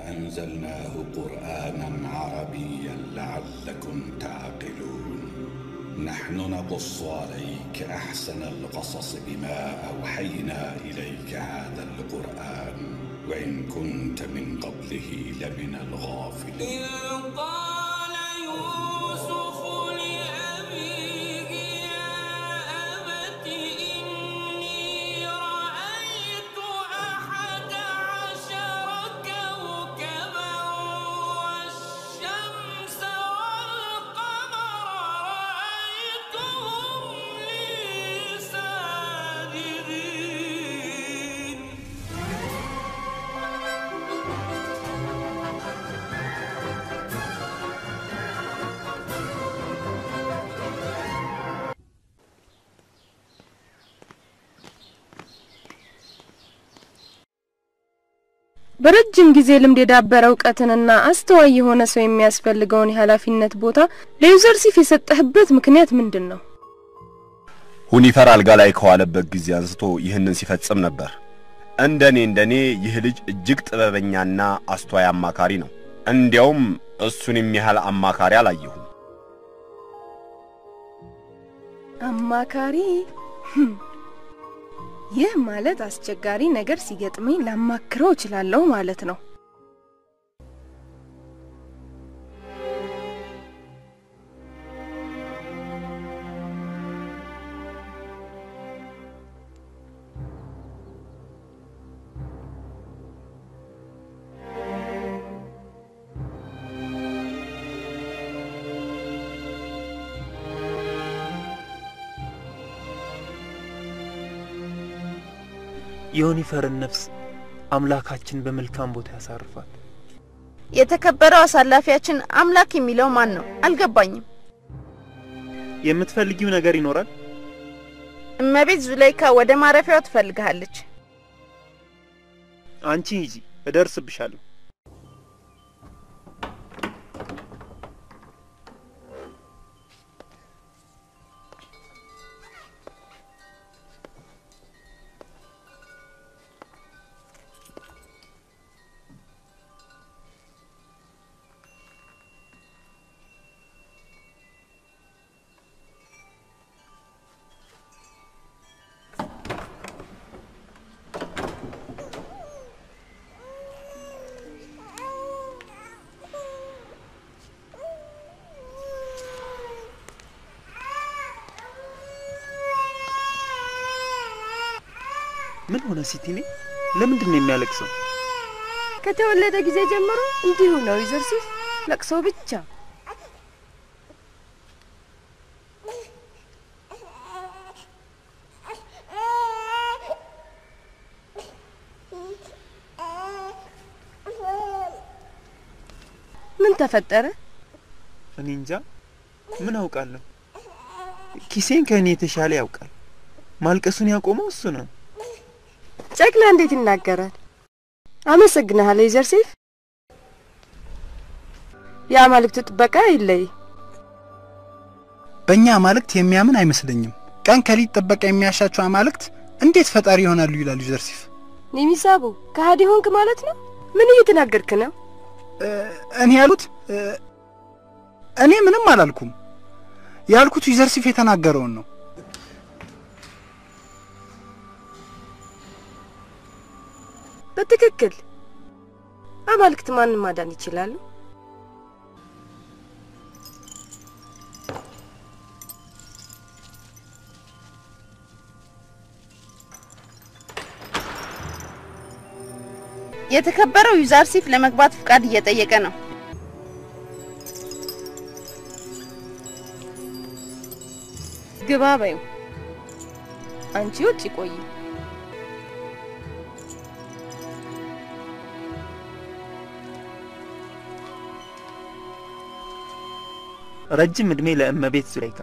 أنزلناه قرآنا عربيا لعلكم تعقلون نحن نقص عليك أحسن القصص بما أوحينا إليك هذا القرآن وإن كنت من قبله لمن الغافلين إذ قال يوسف لأبيه يا أبت إني رأيت أحد عشر كوكبا والشمس والقمر رأيتهم لي ساجدين በረጅም ጊዜ ልምድ የዳበረ እውቀትንና አስተዋይ የሆነ ሰው የሚያስፈልገውን የኃላፊነት ቦታ ለዩዘርሲፍ የሰጠህበት ምክንያት ምንድን ነው? ሁኒፈር አልጋ ላይ ከዋለበት ጊዜ አንስቶ ይህንን ሲፈጽም ነበር። እንደኔ እንደኔ ይህ ልጅ እጅግ ጥበበኛና አስተዋይ አማካሪ ነው። እንዲያውም እሱን የሚያህል አማካሪ አላየሁም። አማካሪ ህም፣ ይህ ማለት አስቸጋሪ ነገር ሲገጥመኝ ላማክረው እችላለሁ ማለት ነው። የዩኒፈርን ነፍስ አምላካችን በመልካም ቦታ ያሳርፋል። የተከበረው አሳላፊያችን አምላክ የሚለው ማን ነው? አልገባኝም። የምትፈልጊው ነገር ይኖራል? እመቤት ዙለይካ ወደ ማረፊያው ትፈልግሃለች። አንቺ ሂጂ፣ እደርስብሻለሁ። ምን ሆነ ሲቲኔ? ለምንድን ነው የሚያለቅሰው? ከተወለደ ጊዜ ጀምሮ እንዲሁ ነው ዩዘርሲፍ፣ ለቅሶ ብቻ። ምን ተፈጠረ? እኔ እንጃ፣ ምን አውቃለሁ። ኪሴን ከእኔ የተሻለ ያውቃል። ማልቀሱን ያቆመው እሱ ነው። ጨቅላ እንዴት ይናገራል? አመሰግንሃለሁ ዩዘርሲፍ። የአማልክቱ ጥበቃ አይለይ። በእኛ አማልክት የሚያምን አይመስለኝም። ቀን ከሊት ጥበቃ የሚያሻቸው አማልክት እንዴት ፈጣሪ ይሆናሉ? ይላል ዩዘርሲፍ። ኒሚሳቡ ከሃዲ ሆንክ ማለት ነው? ምን እየተናገርክ ነው? እኔ ያሉት እኔ ምንም አላልኩም። ያልኩት ዩዘርሲፍ የተናገረውን ነው። በትክክል አማልክት ማንን ማዳን ይችላሉ? የተከበረው ዩዛርሲፍ ለመግባት ፍቃድ እየጠየቀ ነው። ግባ በይው። አንቺ ውጭ ቆይ። ረጅም ዕድሜ ለእመቤት ዙለይካ።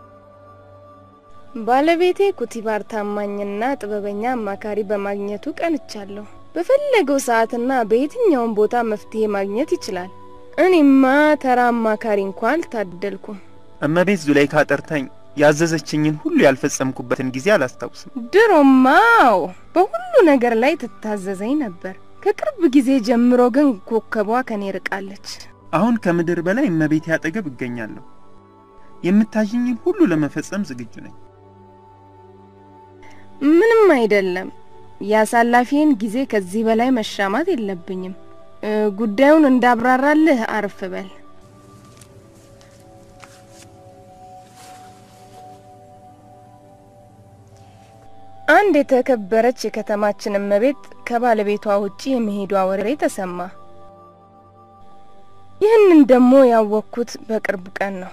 ባለቤቴ ኩቲባር ታማኝና ጥበበኛ አማካሪ በማግኘቱ ቀንቻለሁ። በፈለገው ሰዓትና በየትኛውም ቦታ መፍትሄ ማግኘት ይችላል። እኔማ ተራ አማካሪ እንኳን አልታደልኩም። እመቤት ዙለይካ ጠርታኝ ያዘዘችኝን ሁሉ ያልፈጸምኩበትን ጊዜ አላስታውስም። ድሮማው በሁሉ ነገር ላይ ትታዘዘኝ ነበር። ከቅርብ ጊዜ ጀምሮ ግን ኮከቧ ከኔ ርቃለች። አሁን ከምድር በላይ እመቤቴ አጠገብ እገኛለሁ። የምታዥኝን ሁሉ ለመፈጸም ዝግጁ ነኝ። ምንም አይደለም። የአሳላፊን ጊዜ ከዚህ በላይ መሻማት የለብኝም። እ፣ ጉዳዩን እንዳብራራልህ አርፍ በል። አንድ የተከበረች የከተማችን እመቤት ከባለቤቷ ውጪ የመሄዷ ወሬ ተሰማ። ይህንን ደግሞ ያወቅኩት በቅርብ ቀን ነው።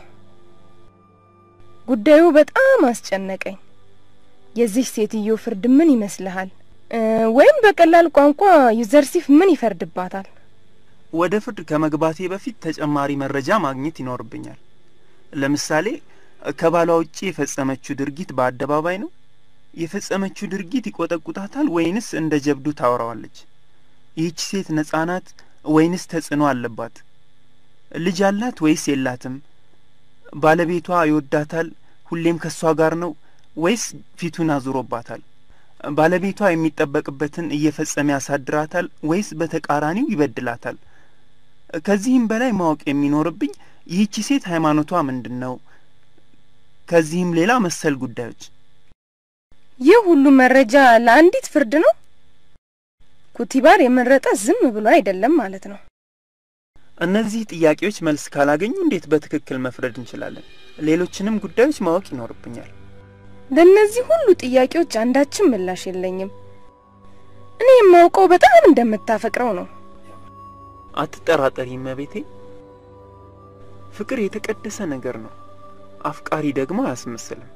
ጉዳዩ በጣም አስጨነቀኝ። የዚህ ሴትዮ ፍርድ ምን ይመስልሃል? እ፣ ወይም በቀላል ቋንቋ ዩዘርሲፍ ምን ይፈርድባታል? ወደ ፍርድ ከመግባቴ በፊት ተጨማሪ መረጃ ማግኘት ይኖርብኛል። ለምሳሌ ከባሏ ውጪ የፈጸመችው ድርጊት በአደባባይ ነው? የፈጸመችው ድርጊት ይቆጠቁጣታል ወይንስ እንደ ጀብዱ ታወራዋለች? ይህች ሴት ነጻ ናት ወይንስ ተጽዕኖ አለባት? ልጅ አላት ወይስ የላትም? ባለቤቷ ይወዳታል፣ ሁሌም ከእሷ ጋር ነው ወይስ ፊቱን አዙሮባታል? ባለቤቷ የሚጠበቅበትን እየፈጸመ ያሳድራታል ወይስ በተቃራኒው ይበድላታል? ከዚህም በላይ ማወቅ የሚኖርብኝ ይህቺ ሴት ሃይማኖቷ ምንድን ነው? ከዚህም ሌላ መሰል ጉዳዮች ይህ ሁሉ መረጃ ለአንዲት ፍርድ ነው? ኩቲባር የመረጠ ዝም ብሎ አይደለም ማለት ነው። እነዚህ ጥያቄዎች መልስ ካላገኙ እንዴት በትክክል መፍረድ እንችላለን? ሌሎችንም ጉዳዮች ማወቅ ይኖርብኛል። ለእነዚህ ሁሉ ጥያቄዎች አንዳችም ምላሽ የለኝም። እኔ የማውቀው በጣም እንደምታፈቅረው ነው። አትጠራጠሪ እመቤቴ። ፍቅር የተቀደሰ ነገር ነው። አፍቃሪ ደግሞ አያስመስልም።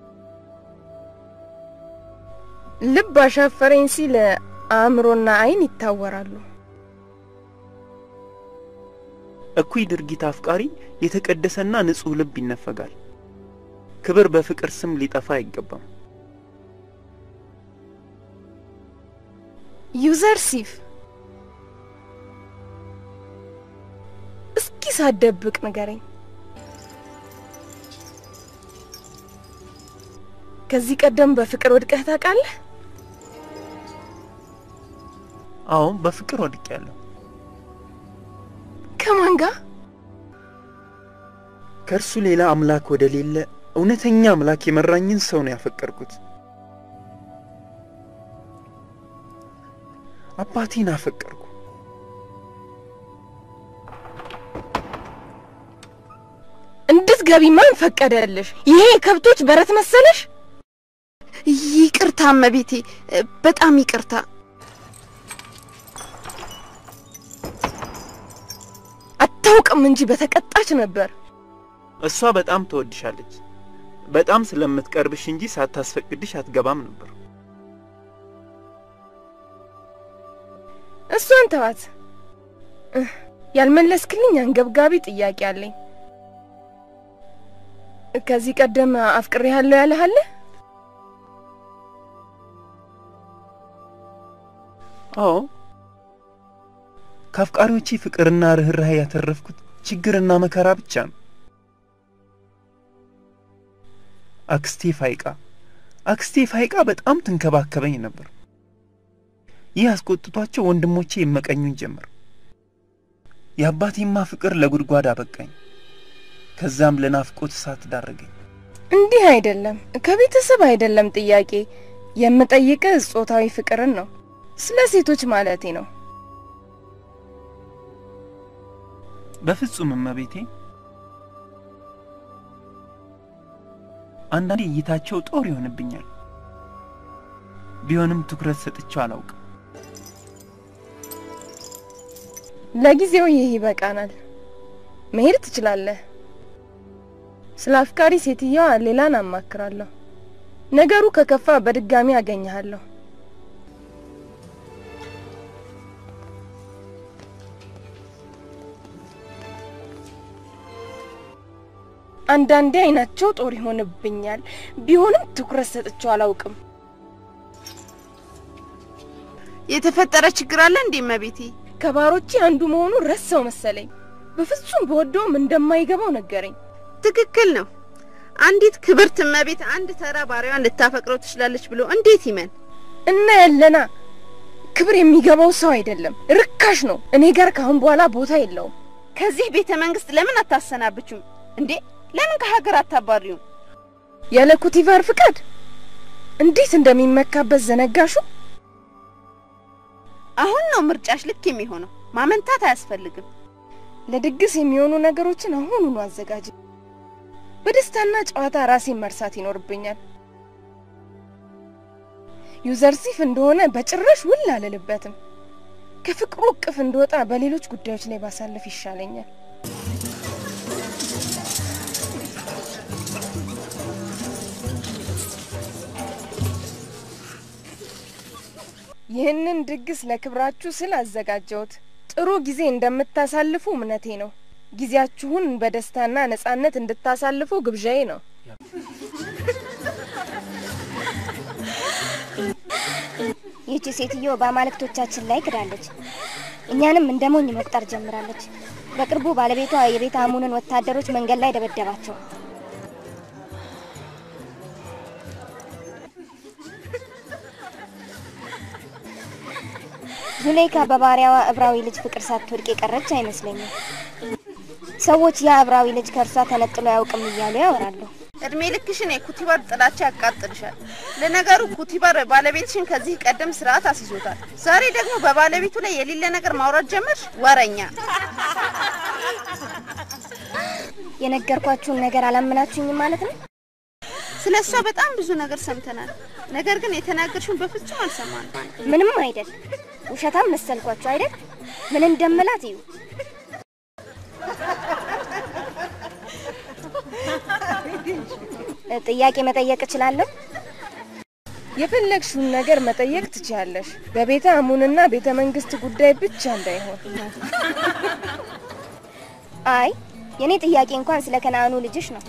ልብ አሻፈረኝ ሲል አእምሮና ዓይን ይታወራሉ። እኩይ ድርጊት አፍቃሪ የተቀደሰና ንጹሕ ልብ ይነፈጋል። ክብር በፍቅር ስም ሊጠፋ አይገባም። ዩዘርሲፍ እስኪ ሳትደብቅ ንገረኝ። ከዚህ ቀደም በፍቅር ወድቀህ ታውቃለህ? አዎ በፍቅር ወድቄያለሁ። ከማን ጋር? ከእርሱ ሌላ አምላክ ወደ ሌለ እውነተኛ አምላክ የመራኝን ሰው ነው ያፈቀርኩት። አባቴን አፈቀርኩ። እንድትገቢ ማን ፈቀደልሽ? ይሄ የከብቶች በረት መሰለሽ? ይቅርታ እመቤቴ፣ በጣም ይቅርታ። አታውቅም እንጂ በተቀጣች ነበር። እሷ በጣም ትወድሻለች። በጣም ስለምትቀርብሽ እንጂ ሳታስፈቅድሽ አትገባም ነበር። እሷን ተዋት። እህ፣ ያልመለስክልኝ አንገብጋቢ ጥያቄ አለኝ። ከዚህ ቀደም አፍቅሬሃለሁ ያለህ አለ? አዎ ከአፍቃሪዎቼ ፍቅርና ርኅራኄ ያተረፍኩት ችግርና መከራ ብቻ ነው። አክስቴ ፋይቃ አክስቴ ፋይቃ በጣም ትንከባከበኝ ነበር። ይህ አስቆጥቷቸው ወንድሞቼ ይመቀኙኝ ጀመር። የአባቴማ ፍቅር ለጉድጓድ አበቃኝ። ከዛም ለናፍቆት እሳት ዳረገኝ። እንዲህ አይደለም፣ ከቤተሰብ አይደለም ጥያቄ የምጠይቅህ ጾታዊ ፍቅርን ነው። ስለ ሴቶች ማለቴ ነው። በፍጹም እመቤቴ። አንዳንዴ እይታቸው ጦር ይሆንብኛል። ቢሆንም ትኩረት ሰጥቼው አላውቅም። ለጊዜው ይህ ይበቃናል። መሄድ ትችላለህ። ስለ አፍቃሪ ሴትየዋ ሌላን አማክራለሁ። ነገሩ ከከፋ በድጋሚ አገኘሃለሁ። አንዳንዴ አይናቸው ጦር ይሆንብኛል። ቢሆንም ትኩረት ሰጥቼው አላውቅም። የተፈጠረ ችግር አለ እንዴ እመቤቴ? ከባሮቼ አንዱ መሆኑን ረሳው መሰለኝ። በፍጹም በወደውም እንደማይገባው ነገረኝ። ትክክል ነው። አንዲት ክብርት እመቤት አንድ ተራ ባሪያዋን ልታፈቅረው ትችላለች ብሎ እንዴት ይመን? እና ያለና ክብር የሚገባው ሰው አይደለም፣ ርካሽ ነው። እኔ ጋር ካሁን በኋላ ቦታ የለውም። ከዚህ ቤተ መንግስት ለምን አታሰናብቹም እንዴ? ለምን ከሀገር አታባሪውም? ያለ ኩቲቫር ፍቃድ እንዴት እንደሚመካበት ዘነጋሹ። አሁን ነው ምርጫሽ ልክ የሚሆነው። ማመንታት አያስፈልግም። ለድግስ የሚሆኑ ነገሮችን አሁኑኑ አዘጋጅ። በደስታና ጨዋታ ራሴን መርሳት ይኖርብኛል። ዩዘርሲፍ እንደሆነ በጭራሽ ውል አልልበትም። ከፍቅሩ እቅፍ እንደወጣ በሌሎች ጉዳዮች ላይ ባሳለፍ ይሻለኛል። ይህንን ድግስ ለክብራችሁ ስል አዘጋጀሁት። ጥሩ ጊዜ እንደምታሳልፉ እምነቴ ነው። ጊዜያችሁን በደስታና ነጻነት እንድታሳልፉ ግብዣዬ ነው። ይህቺ ሴትዮ በአማልክቶቻችን ላይ ክዳለች። እኛንም እንደ ሞኝ መቁጠር ጀምራለች። በቅርቡ ባለቤቷ የቤተ አሙንን ወታደሮች መንገድ ላይ ደበደባቸው። ዙሌይካ በባሪያዋ እብራዊ ልጅ ፍቅር ሳትወድቅ የቀረች አይመስለኝም። ሰዎች ያ እብራዊ ልጅ ከእርሷ ተነጥሎ አያውቅም እያሉ ያወራሉ። እድሜ ልክሽን የኩቲባር ጥላቻ ያቃጥልሻል። ለነገሩ ኩቲባር ባለቤትሽን ከዚህ ቀደም ስርዓት አስይዞታል። ዛሬ ደግሞ በባለቤቱ ላይ የሌለ ነገር ማውራት ጀመርሽ። ወረኛ! የነገርኳችሁን ነገር አላመናችሁኝም ማለት ነው? ስለ እሷ በጣም ብዙ ነገር ሰምተናል። ነገር ግን የተናገርሽውን በፍጹም አልሰማንም። ምንም አይደል። ውሸታም መሰልኳችሁ አይደል? ምን እንደምላት እዩ። ጥያቄ መጠየቅ እችላለሁ? የፈለግሽውን ነገር መጠየቅ ትችያለሽ። በቤተ አሙንና ቤተ መንግስት ጉዳይ ብቻ እንዳይሆን። አይ የኔ ጥያቄ እንኳን ስለ ከነአኑ ልጅሽ ነው።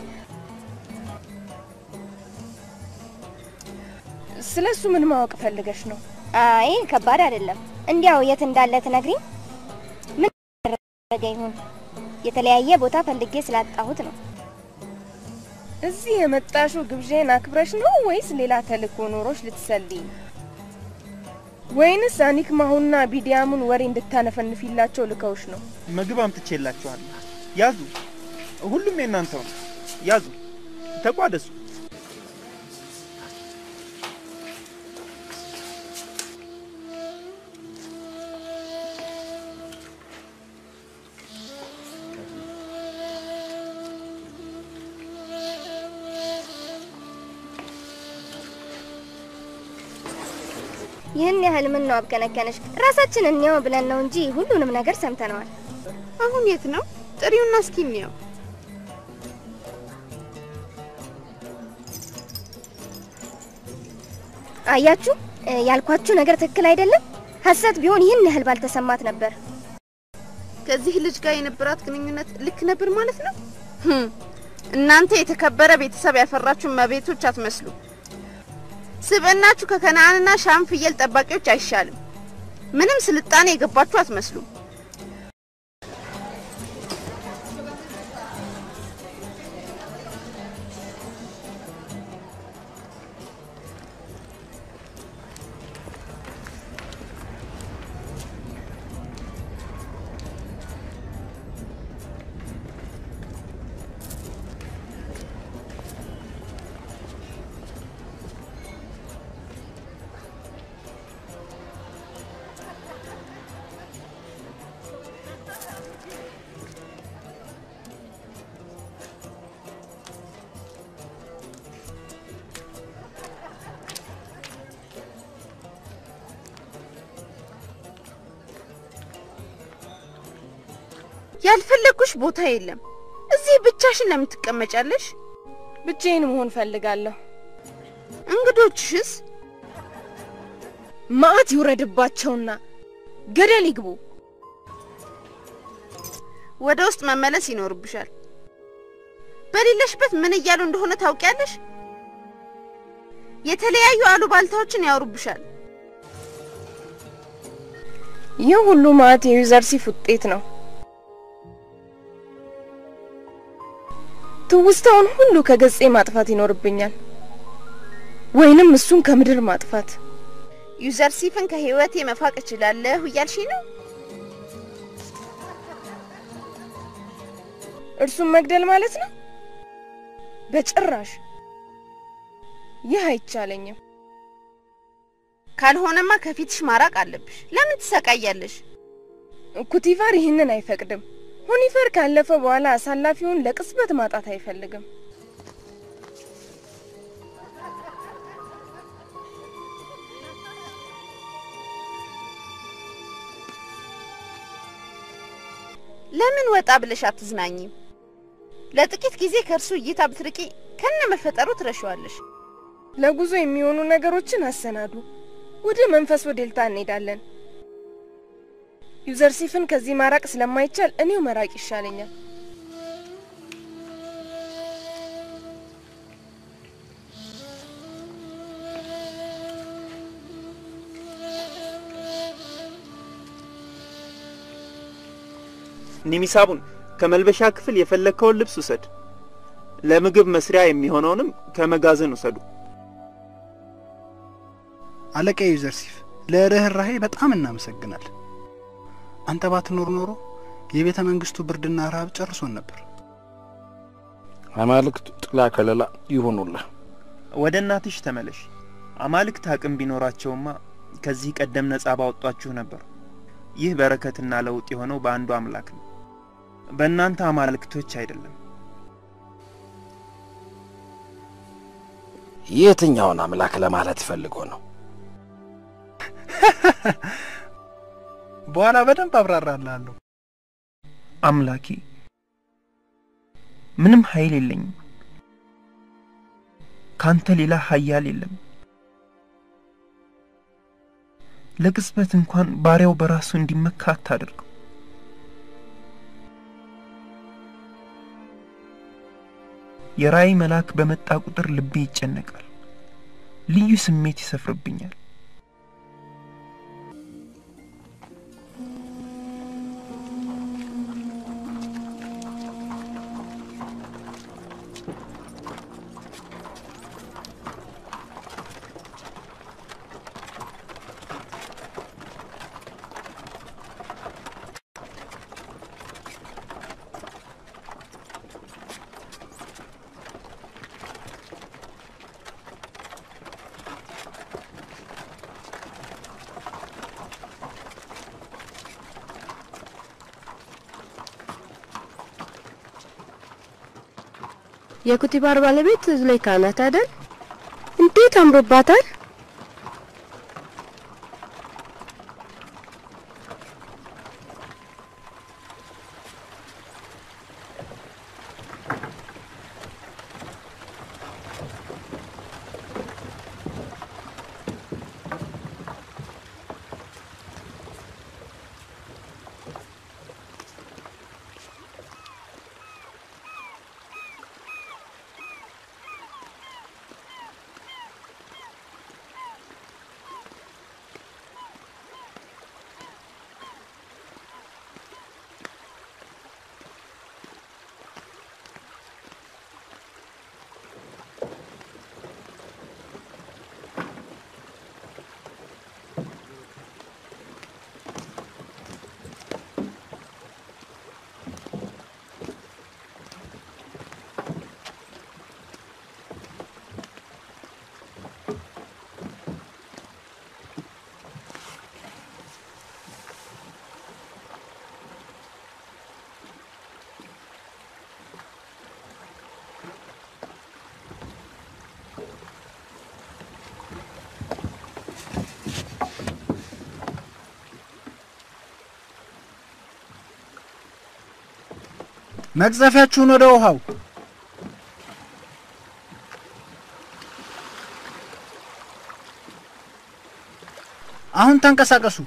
ስለ እሱ ምን ማወቅ ፈልገሽ ነው? አይ ከባድ አይደለም። እንዲያው የት እንዳለ ትነግሪኝ? ምን ያደረገ ይሁን? የተለያየ ቦታ ፈልጌ ስላጣሁት ነው። እዚህ የመጣሽው ግብዣን አክብረሽ ነው ወይስ ሌላ ተልእኮ ኖሮሽ ልትሰልይ? ወይንስ አኒክማሁና ቢዲያሙን ወሬ እንድታነፈንፊላቸው ልከውሽ ነው? ምግብ አምጥቼላችኋለሁ። ያዙ። ሁሉም የእናንተው ነው። ያዙ፣ ተቋደሱ። ይህን ያህል ምን ነው አብከነከነሽ? ራሳችን እንየው ብለን ነው እንጂ ሁሉንም ነገር ሰምተነዋል። አሁን የት ነው? ጥሪውና እስኪ እንየው። አያችሁ፣ ያልኳችሁ ነገር ትክክል አይደለም። ሐሰት ቢሆን ይህን ያህል ባልተሰማት ነበር። ከዚህ ልጅ ጋር የነበራት ግንኙነት ልክ ነበር ማለት ነው። ህም፣ እናንተ የተከበረ ቤተሰብ ያፈራችሁ መቤቶች አትመስሉ። ስብዕናችሁ ከከነአንና ሻም ፍየል ጠባቂዎች አይሻልም። ምንም ስልጣኔ የገባችሁ አትመስሉም። ያልፈለጉሽ ቦታ የለም። እዚህ ብቻሽን ለምን ትቀመጫለሽ? ብቻዬን መሆን ፈልጋለሁ። እንግዶችሽስ? መዓት ይውረድባቸውና ገደል ይግቡ። ወደ ውስጥ መመለስ ይኖርብሻል። በሌለሽበት ምን እያሉ እንደሆነ ታውቂያለሽ? የተለያዩ አሉባልታዎችን ያወሩብሻል። ይህ ሁሉ መዓት የዩዘርሲፍ ውጤት ነው። ትውስታውን ሁሉ ከገጼ ማጥፋት ይኖርብኛል፣ ወይንም እሱን ከምድር ማጥፋት። ዩዘርሲፍን ከህይወቴ መፋቅ እችላለሁ እያልሽ ነው? እርሱን መግደል ማለት ነው? በጭራሽ ይህ አይቻለኝም። ካልሆነማ ከፊትሽ ማራቅ አለብሽ። ለምን ትሰቃያለሽ? ኩቲፋር ይህንን አይፈቅድም። ሁኒፈር ካለፈ በኋላ አሳላፊውን ለቅጽበት ማጣት አይፈልግም። ለምን ወጣ ብለሽ አትዝናኝም? ለጥቂት ጊዜ ከእርሱ እይታ ብትርቂ ከነ መፈጠሩ ትረሺዋለሽ። ለጉዞ የሚሆኑ ነገሮችን አሰናዱ። ወደ መንፈስ ወዴልታ እንሄዳለን። ዩዘርሲፍን ከዚህ ማራቅ ስለማይቻል እኔው መራቅ ይሻለኛል። ኒሚሳቡን ከመልበሻ ክፍል የፈለግከውን ልብስ ውሰድ። ለምግብ መስሪያ የሚሆነውንም ከመጋዘን ውሰዱ። አለቃ ዩዘርሲፍ ለርኅራሄ በጣም እናመሰግናል። አንተ ባትኖር ኖሮ የቤተ መንግስቱ ብርድና ረሃብ ጨርሶን ነበር። አማልክት ጥላ ከለላ ይሆኑልህ። ወደ እናትሽ ተመለሽ። አማልክት አቅም ቢኖራቸውማ ከዚህ ቀደም ነጻ ባወጧችሁ ነበር። ይህ በረከትና ለውጥ የሆነው በአንዱ አምላክ ነው፣ በእናንተ አማልክቶች አይደለም። የትኛውን አምላክ ለማለት ፈልጎ ነው? በኋላ በደንብ አብራራላለሁ። አምላኬ ምንም ኃይል የለኝም። ካንተ ሌላ ኃያል የለም። ለቅጽበት እንኳን ባሪያው በራሱ እንዲመካ አታደርገው። የራእይ መልአክ በመጣ ቁጥር ልቤ ይጨነቃል፣ ልዩ ስሜት ይሰፍርብኛል። የኩቲባር ባለቤት ዙሌይካ ናት አይደል? እንዴት አምሮባታል! መቅዘፊያችሁን ወደ ውሃው አሁን ተንቀሳቀሱ።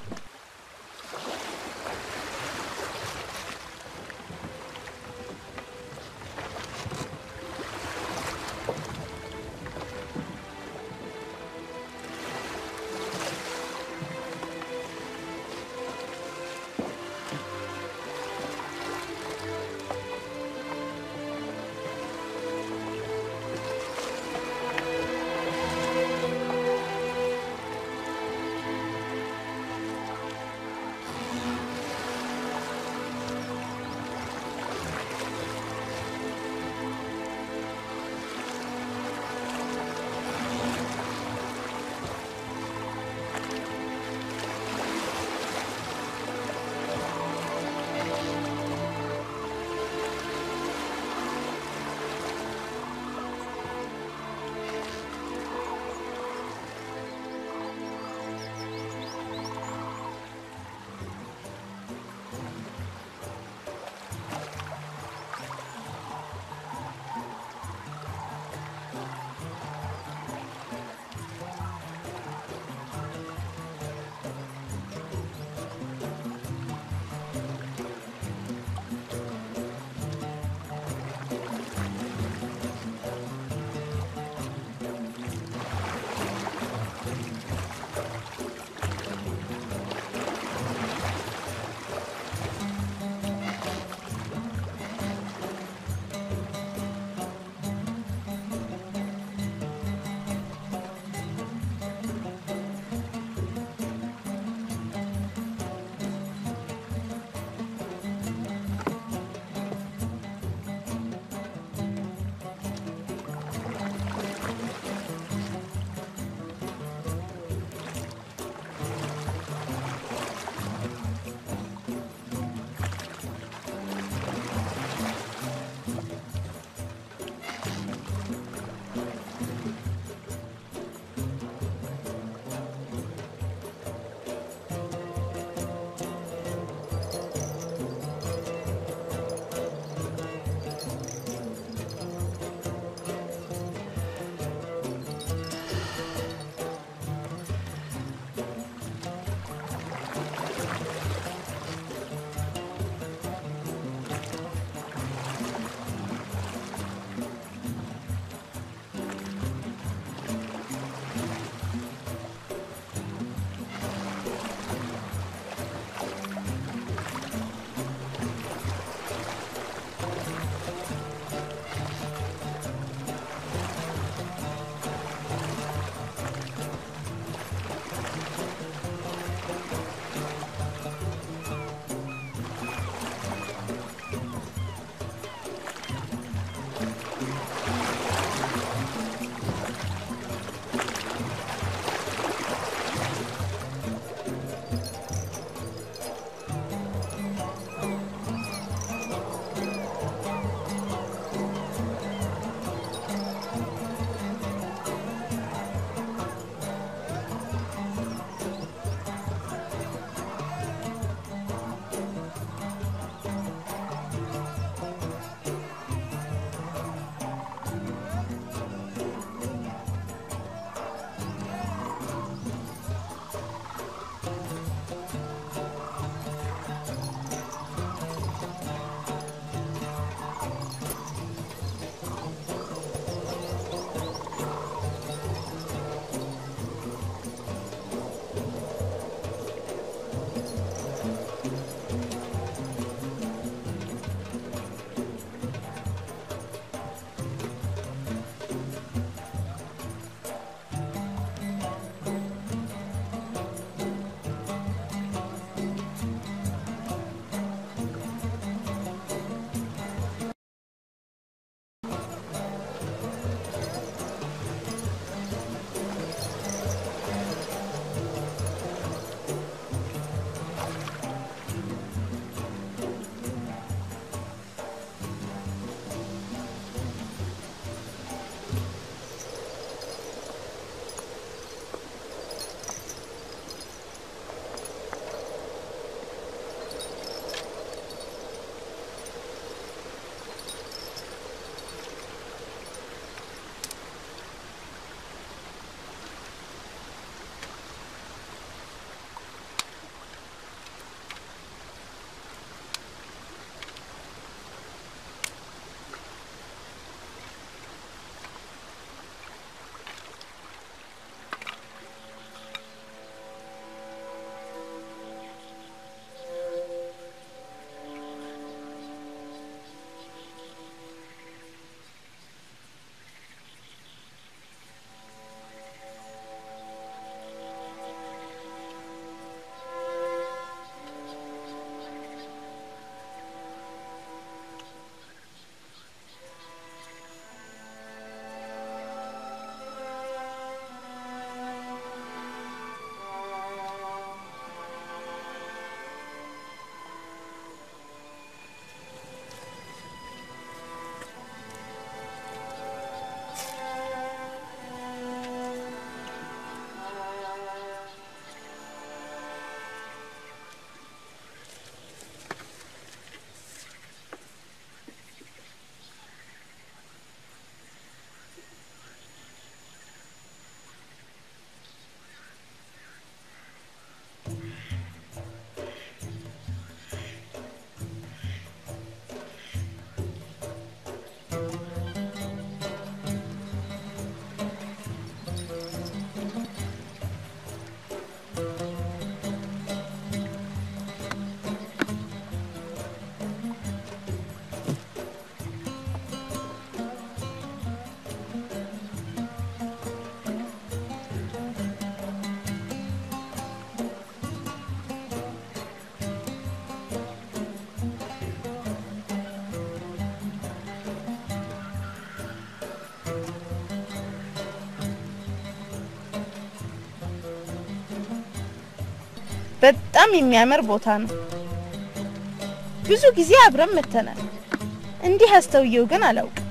በጣም የሚያምር ቦታ ነው። ብዙ ጊዜ አብረን መተናል። እንዲህ አስተውየው ግን አላውቅም።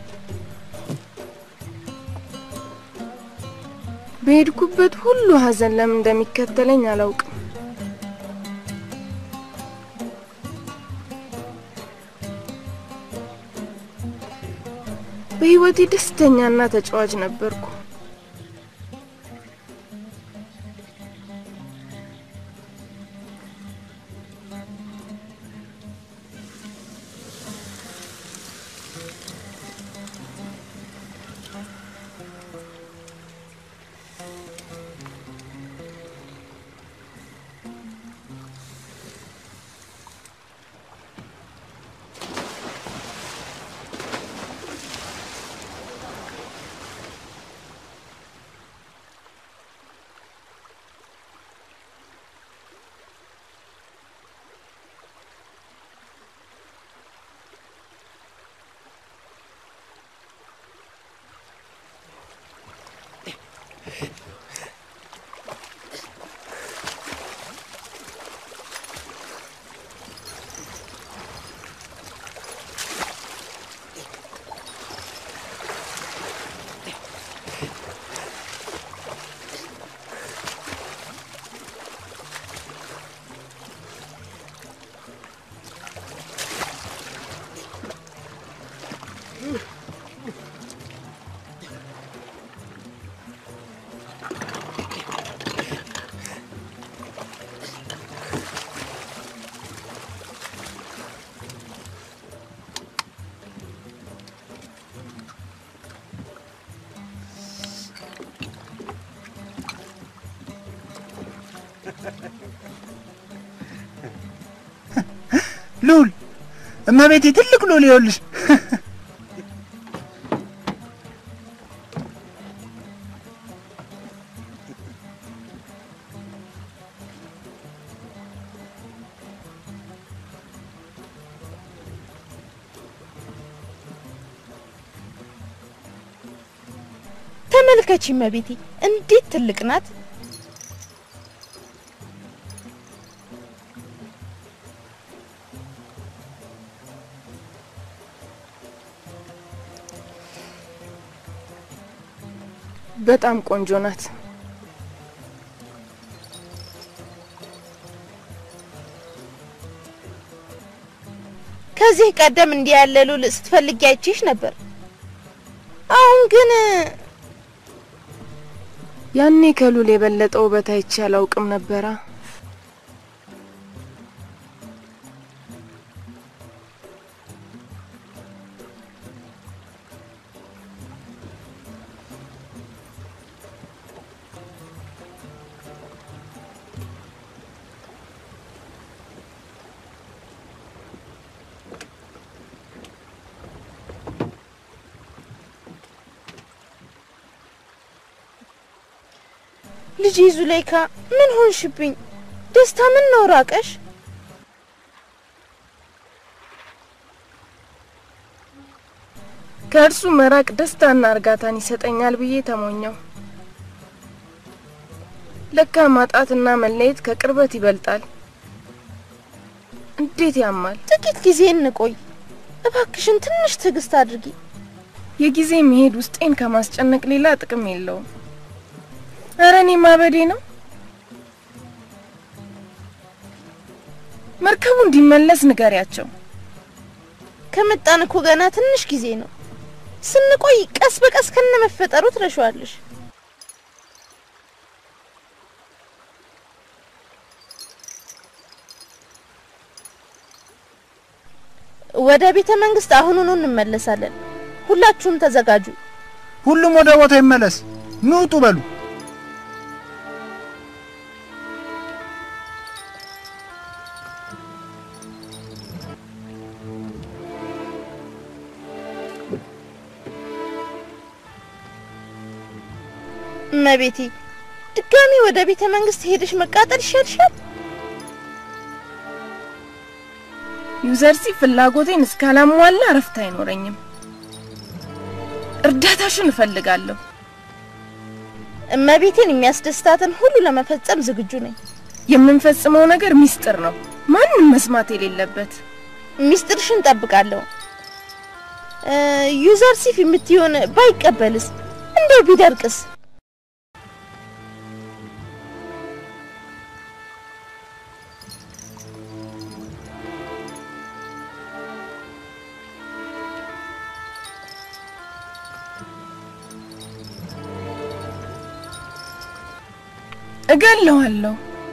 በሄድኩበት ሁሉ ሀዘን ለምን እንደሚከተለኝ አላውቅም። በህይወቴ ደስተኛና ተጫዋች ነበርኩ። ሉል እመቤቴ ትልቅ ሉል ይኸውልሽ። ተመልከቺ እመቤቴ፣ እንዴት ትልቅ ናት! በጣም ቆንጆ ናት። ከዚህ ቀደም እንዲህ ያለ ሉል ስትፈልጊ አይቼሽ ነበር። አሁን ግን ያኔ ከሉል የበለጠ ውበት አይቼ አላውቅም ነበራ። ልጄ ዙሌይካ ምን ሆንሽብኝ? ደስታ ምን ነው ራቀሽ? ከእርሱ መራቅ ደስታና እርጋታን ይሰጠኛል ብዬ ተሞኘው። ለካ ማጣትና መለየት ከቅርበት ይበልጣል። እንዴት ያማል! ጥቂት ጊዜ እንቆይ እባክሽን፣ ትንሽ ትዕግስት አድርጊ። የጊዜ መሄድ ውስጤን ከማስጨነቅ ሌላ ጥቅም የለውም። እረ እኔ ማበዴ ነው። መርከቡ እንዲመለስ ንገሪያቸው። ከመጣን እኮ ገና ትንሽ ጊዜ ነው። ስንቆይ ቀስ በቀስ ከነ መፈጠሩ ትረሻዋለሽ። ወደ ቤተ መንግስት አሁኑኑ እንመለሳለን። ሁላችሁም ተዘጋጁ። ሁሉም ወደ ቦታ ይመለስ። ንውጡ በሉ። እመቤቴ ድጋሚ ወደ ቤተ መንግስት ሄደሽ መቃጠል ይሻልሻል። ዩዘርሲ ፍላጎቴን እስካላሟላ እረፍት አይኖረኝም። እርዳታሽን እፈልጋለሁ። እመቤቴን የሚያስደስታትን ሁሉ ለመፈጸም ዝግጁ ነኝ። የምንፈጽመው ነገር ሚስጥር ነው፣ ማንም መስማት የሌለበት። ሚስጥርሽን ጠብቃለሁ። ዩዘር ሲፍ የምትሆን ባይቀበልስ? እንደው ቢደርቅስ? እገለዋለሁ።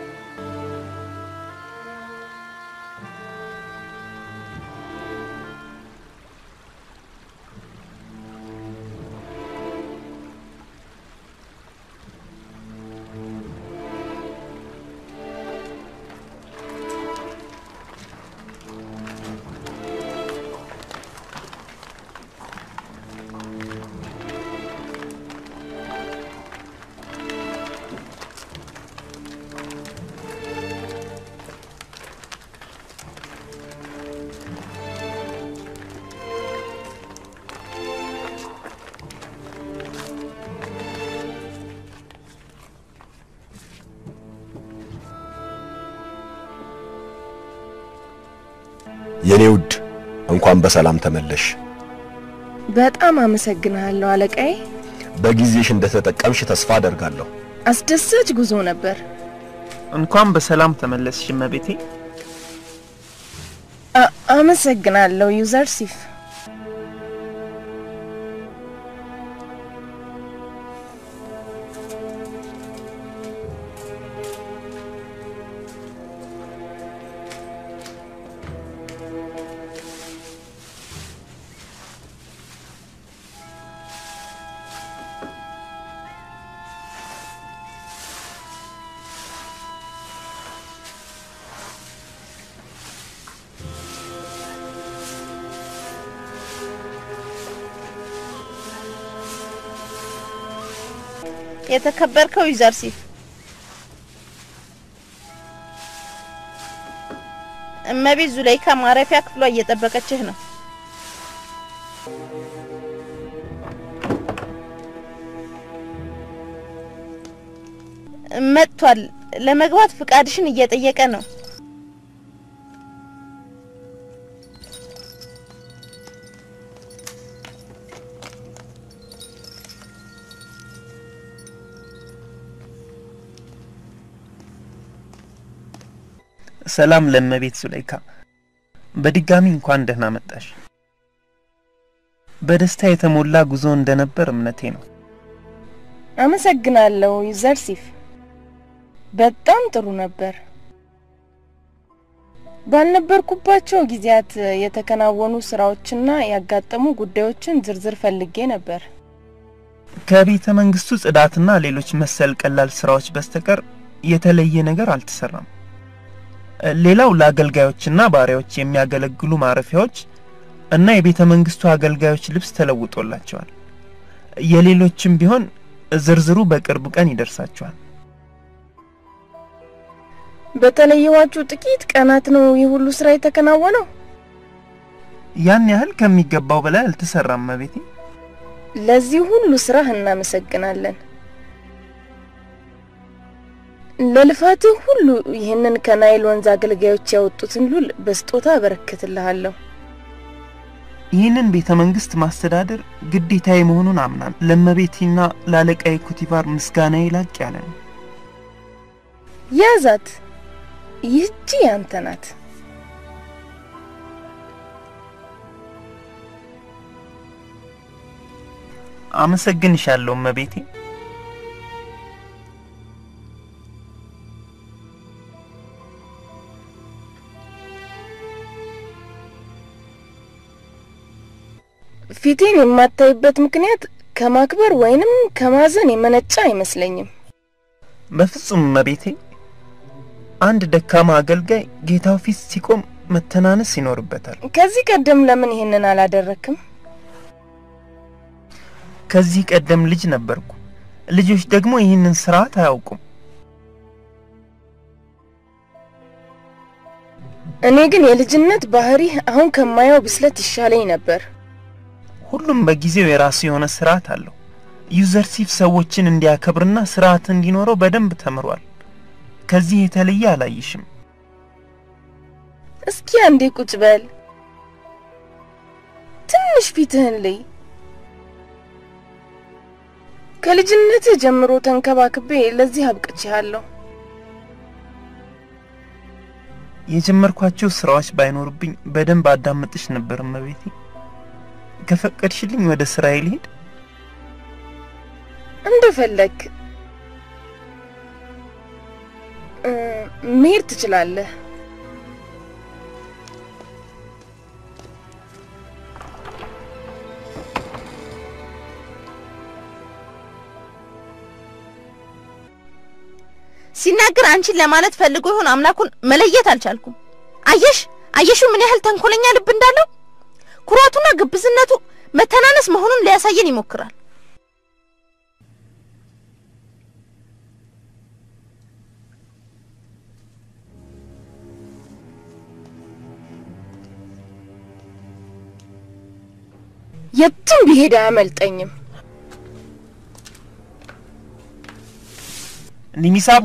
የኔ ውድ እንኳን በሰላም ተመለሽ። በጣም አመሰግንሃለሁ አለቃዬ። በጊዜሽ እንደተጠቀምሽ ተስፋ አደርጋለሁ። አስደሳች ጉዞ ነበር። እንኳን በሰላም ተመለስሽ እመቤቴ። አ- አመሰግናለሁ ዩዘር ሲፍ። የተከበርከው ዩዘር ሲፍ እመቤት ዙለይካ ማረፊያ ክፍሏ እየጠበቀችህ ነው። መጥቷል። ለመግባት ፍቃድሽን እየጠየቀ ነው። ሰላም ለእመቤት ዙለይካ፣ በድጋሚ እንኳን ደህና መጣሽ። በደስታ የተሞላ ጉዞ እንደነበር እምነቴ ነው። አመሰግናለሁ ዩዘር ሲፍ። በጣም ጥሩ ነበር። ባልነበርኩባቸው ጊዜያት የተከናወኑ ስራዎችና ያጋጠሙ ጉዳዮችን ዝርዝር ፈልጌ ነበር። ከቤተ መንግስቱ ጽዳትና ሌሎች መሰል ቀላል ስራዎች በስተቀር የተለየ ነገር አልተሰራም። ሌላው ለአገልጋዮችና ባሪያዎች የሚያገለግሉ ማረፊያዎች እና የቤተ መንግስቱ አገልጋዮች ልብስ ተለውጦላቸዋል። የሌሎችም ቢሆን ዝርዝሩ በቅርብ ቀን ይደርሳቸዋል። በተለየዋችሁ ጥቂት ቀናት ነው ይህ ሁሉ ስራ የተከናወነው? ያን ያህል ከሚገባው በላይ አልተሰራም እመቤቴ። ለዚህ ሁሉ ስራህ እናመሰግናለን። ለልፋትህ ሁሉ ይህንን ከናይል ወንዝ አገልጋዮች ያወጡትን ሉል በስጦታ አበረክትልሃለሁ። ይህንን ቤተ መንግስት ማስተዳደር ግዴታዬ መሆኑን አምናል። ለእመቤቴና ለአለቃዬ ኩቲቫር ምስጋናዬ ላቅ ያለ ነው። ያዛት፣ ይህቺ ያንተ ናት። አመሰግንሻለሁ እመቤቴ። ፊቴን የማታይበት ምክንያት ከማክበር ወይንም ከማዘን የመነጨ አይመስለኝም። በፍጹም እመቤቴ። አንድ ደካማ አገልጋይ ጌታው ፊት ሲቆም መተናነስ ይኖርበታል። ከዚህ ቀደም ለምን ይህንን አላደረክም? ከዚህ ቀደም ልጅ ነበርኩ። ልጆች ደግሞ ይህንን ስርዓት አያውቁም። እኔ ግን የልጅነት ባህሪህ አሁን ከማየው ብስለት ይሻለኝ ነበር። ሁሉም በጊዜው የራሱ የሆነ ስርዓት አለው። ዩዘርሲፍ ሰዎችን እንዲያከብርና ስርዓት እንዲኖረው በደንብ ተምሯል። ከዚህ የተለየ አላይሽም። እስኪ አንዴ ቁጭ በል፣ ትንሽ ፊትህን ልይ። ከልጅነትህ ጀምሮ ተንከባክቤ ለዚህ አብቅቼሃለሁ። የጀመርኳቸው ስራዎች ባይኖርብኝ በደንብ አዳምጥሽ ነበር እመቤቴ። ከፈቀድሽልኝ ወደ ስራዬ ልሄድ? እንደፈለግ እ፣ መሄድ ትችላለህ። ሲናገር አንቺን ለማለት ፈልጎ ይሆን አምላኩን መለየት አልቻልኩም። አየሽ አየሽው ምን ያህል ተንኮለኛ ልብ እንዳለው። ኩራቱና ግብዝነቱ መተናነስ መሆኑን ሊያሳየን ይሞክራል። የትም ቢሄድ አያመልጠኝም። ኒሚሳቡ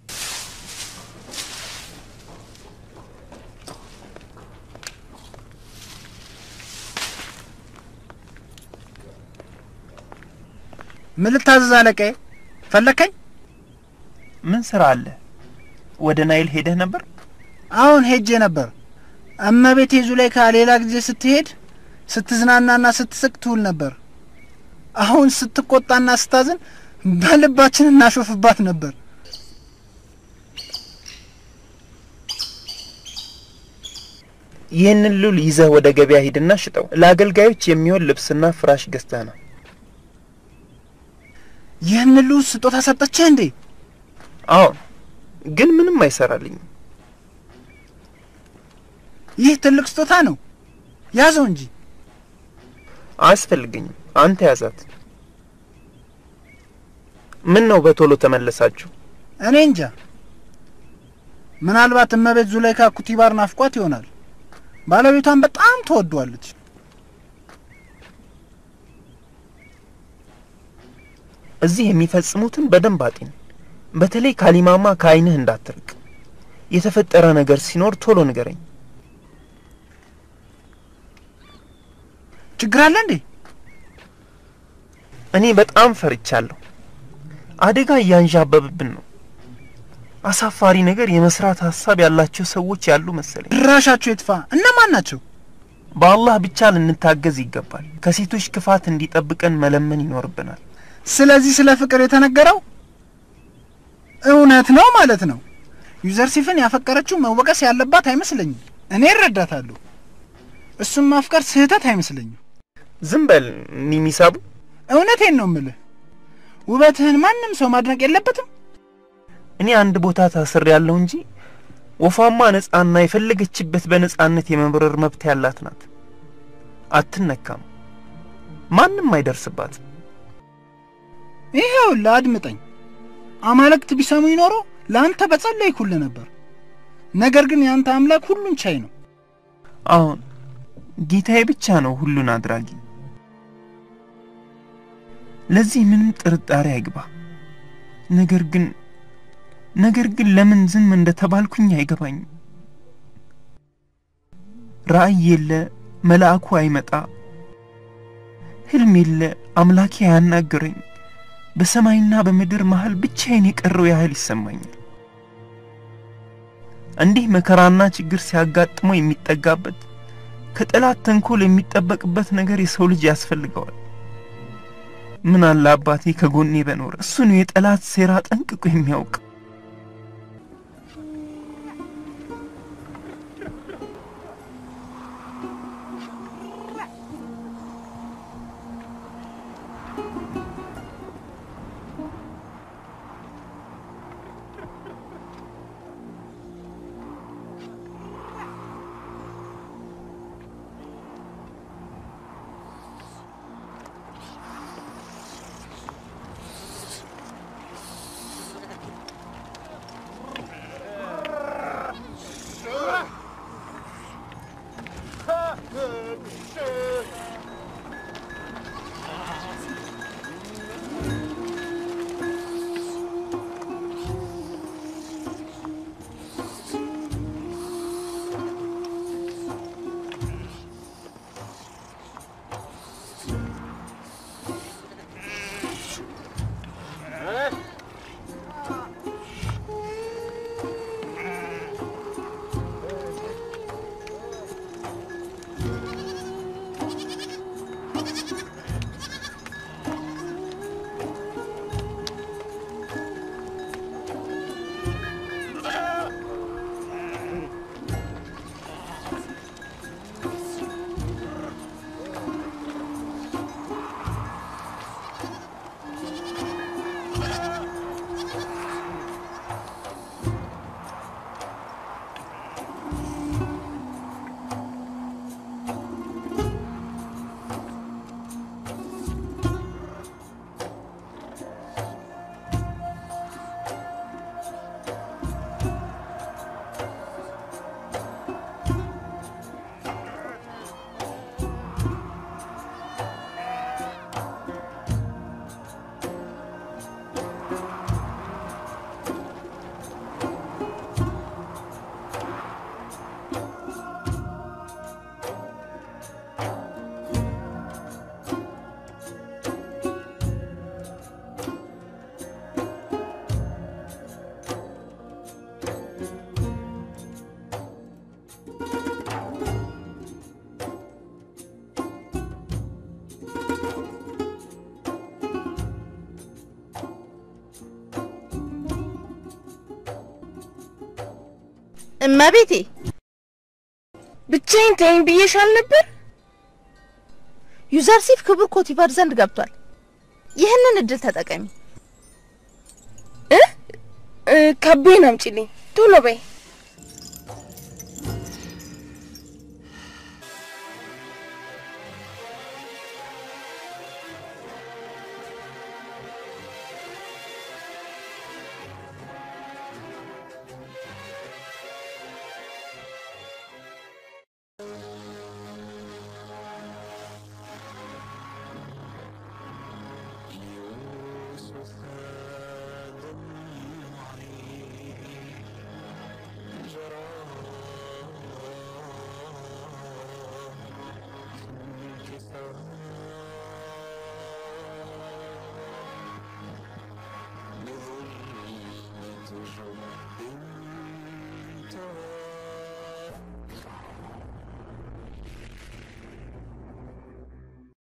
ምን ልታዘዝ አለቃዬ? ፈለከኝ? ምን ስራ አለ? ወደ ናይል ሄደህ ነበር? አሁን ሄጄ ነበር። እመቤቴ ዙሌይካ ሌላ ጊዜ ስትሄድ ስትዝናናና ስትስቅ ትውል ነበር። አሁን ስትቆጣና ስታዝን በልባችን እናሾፍባት ነበር። ይህንን ሉል ይዘህ ወደ ገበያ ሂድና ሽጠው። ለአገልጋዮች የሚሆን ልብስና ፍራሽ ገዝተህ ነው። ይህን ሉ ስጦታ ሰጠችህ እንዴ? አዎን፣ ግን ምንም አይሰራልኝም። ይህ ትልቅ ስጦታ ነው። ያዘው እንጂ። አያስፈልገኝም። አንተ ያዛት። ምን ነው በቶሎ ተመለሳችሁ? እኔ እንጃ። ምናልባት እመቤት ዙሌይካ ኩቲባር ናፍቋት ይሆናል። ባለቤቷን በጣም ትወዷለች። እዚህ የሚፈጽሙትን በደንብ አጢን። በተለይ ካሊማማ ከዓይንህ እንዳትርቅ። የተፈጠረ ነገር ሲኖር ቶሎ ንገረኝ። ችግር አለ እንዴ? እኔ በጣም ፈርቻለሁ። አደጋ እያንዣበብብን ነው። አሳፋሪ ነገር የመስራት ሀሳብ ያላቸው ሰዎች ያሉ መሰለኝ። ድራሻቸው ይጥፋ። እነማን ናቸው? በአላህ ብቻ ልንታገዝ ይገባል። ከሴቶች ክፋት እንዲጠብቀን መለመን ይኖርብናል። ስለዚህ ስለ ፍቅር የተነገረው እውነት ነው ማለት ነው። ዩዘርሲፍን ያፈቀረችው መወቀስ ያለባት አይመስለኝም። እኔ እረዳታለሁ። እሱም ማፍቀር ስህተት አይመስለኝም። ዝም በል ኒሚሳቡ። እውነቴን ነው ምልህ። ውበትህን ማንም ሰው ማድነቅ የለበትም። እኔ አንድ ቦታ ታስር ያለው እንጂ ወፏማ ነጻና የፈለገችበት በነጻነት የመብረር መብት ያላት ናት። አትነካም፣ ማንም አይደርስባትም። ይኸውልህ አድምጠኝ። አማልክት ቢሰሙኝ ኖሮ ለአንተ በጸለይኩልህ ነበር። ነገር ግን የአንተ አምላክ ሁሉን ቻይ ነው። አሁን ጌታዬ ብቻ ነው ሁሉን አድራጊ። ለዚህ ምንም ጥርጣሬ አይግባ። ነገር ግን ነገር ግን ለምን ዝም እንደተባልኩኝ አይገባኝም። ራእይ የለ፣ መልአኩ አይመጣ፣ ህልም የለ፣ አምላኬ አያናግረኝ። በሰማይና በምድር መሃል ብቻዬን የቀረው ያህል ይሰማኛል። እንዲህ መከራና ችግር ሲያጋጥመው የሚጠጋበት ከጠላት ተንኮል የሚጠበቅበት ነገር የሰው ልጅ ያስፈልገዋል። ምን አለ አባቴ ከጎኔ በኖረ። እሱ ነው የጠላት ሴራ ጠንቅቆ የሚያውቅ። እመቤቴ ብቻዬን ተይኝ ብዬሻል ነበር። ዩዘርሲፍ ክቡር ኮቲቫር ዘንድ ገብቷል። ይህንን እድል ተጠቀሚ። እ እ ከቤን አምጪልኝ ቶሎ በይ። بظلمة